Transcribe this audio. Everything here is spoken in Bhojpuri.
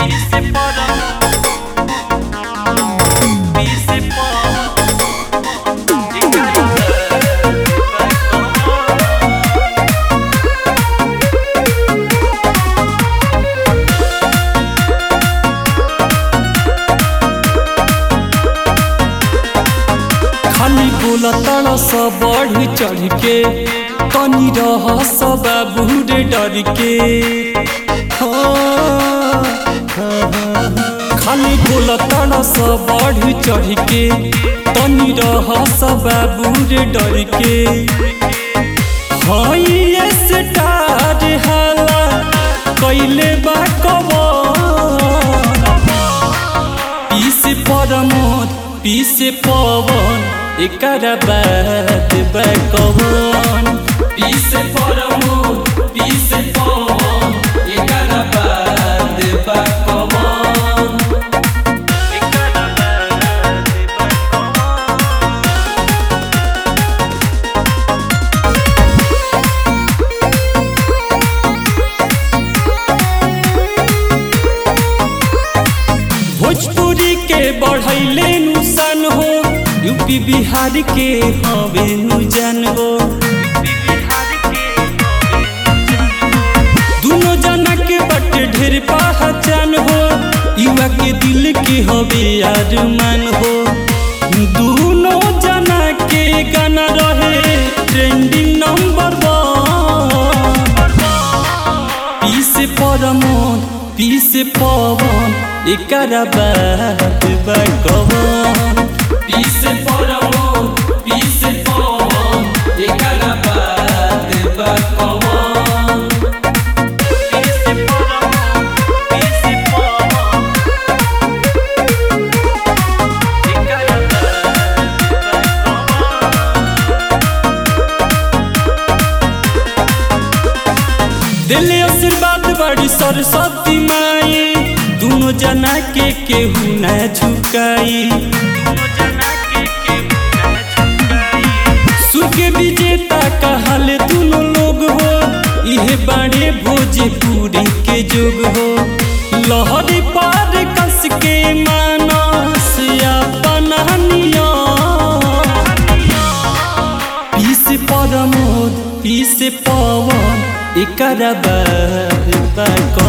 Pise para Pise para खाली बोलतड़ सब बढ़ चढ़ के तनी रह सब बूढ़े डर के हाँ, खाली बोलतड़ सब बढ़ चढ़ के तनी रह सब बूढ़े डर के हई स्टार हाला कैले बा कबर पीस परमोद पीस पवन एकर बात बकवन पीस परमोद पीस पवन एकर बात बकवन भोजपुरी के बढ़ैले नुसन हो यूपी बिहार के हवे नु जन हो दोनों जना के बट ढेर पहचान हो युवा के दिल के हवे अरमान हो दोनों जना के गाना रहे ट्रेंडिंग नंबर वन पीस परमोद पीस पवन एकर बात बकवन पीस परमोद पीस पवन एकर बात बकवन Pise para Pise para दिल आशीर्वाद बड़ी सरस्वती माई दोनों जना के केहू न झुकाई सुख विजेता कहल दोनों लोग हो इहे बाड़े भोजपुरी के जुग हो लहरी पार कस के मानस अपना नियम पीस परमोद पीस पवन एकर बात बा